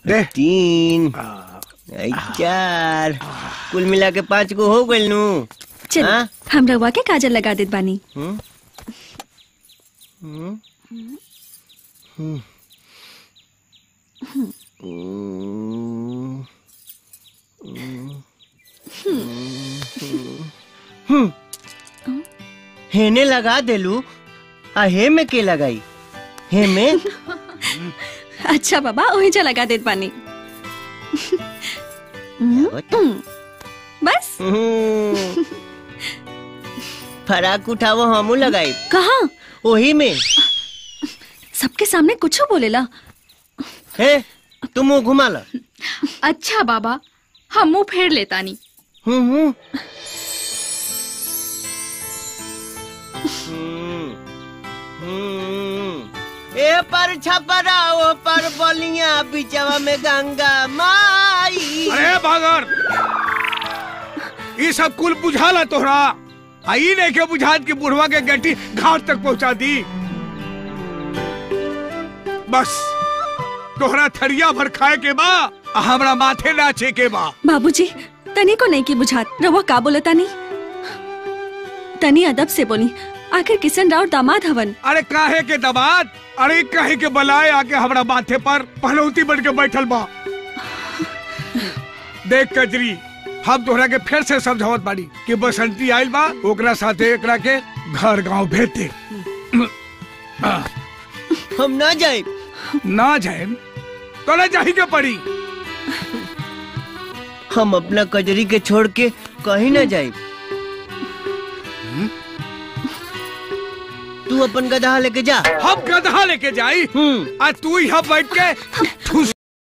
दे तीन आई चार कुल मिला के पाँच गो हो गइल नु चल हाँ? हम रवा के काजल लगा देत बानी हम्म? हम्म? हम्म। हम्म। हम्म। हेने लगा देलू आ हे में के लगाई हे में अच्छा बाबा वही जा लगा देत बानी हम्म, बस हम्म। फराक उठावो हमू लगाई कहा ओही में सबके सामने कुछ बोलेला हे तुम मुंह घुमा ला अच्छा बाबा हम मुंह फेर लेतानी हम्म हम्म हम्म, हम्म। ए पर छपरा ओ पर बलिया बिचवा में गंगा माई अरे भागर ये सब कुल बुझाला तोहरा आई नहीं के बुझात की बुढ़वा के गट्टी घाट तक पहुंचा दी बस तोहरा थरिया भर खाए के बा आ हमरा माथे नाचे के बा बाबूजी तनी को नहीं की बुझात रवा का बोलता नहीं तनी अदब से बोली आखिर किशन राव दामाद हवन अरे काहे के दबात अरे काहे के बलाए आके हमरा माथे पर पहलौती बन के बैठल बा देख कजरी हम तोहरा के फिर से समझावत बाड़ी कि बसंती आइल बा ओकरा साथे एकरा के घर गांव भेज दे हम ना जाए ना जाए तो ना जाही के पड़ी हम अपना कजरी के छोड़ के कहीं ना जाए तू अपन गधा लेके जा हम गधा लेके जाई हम्म आ तू यहाँ बैठ के ठूस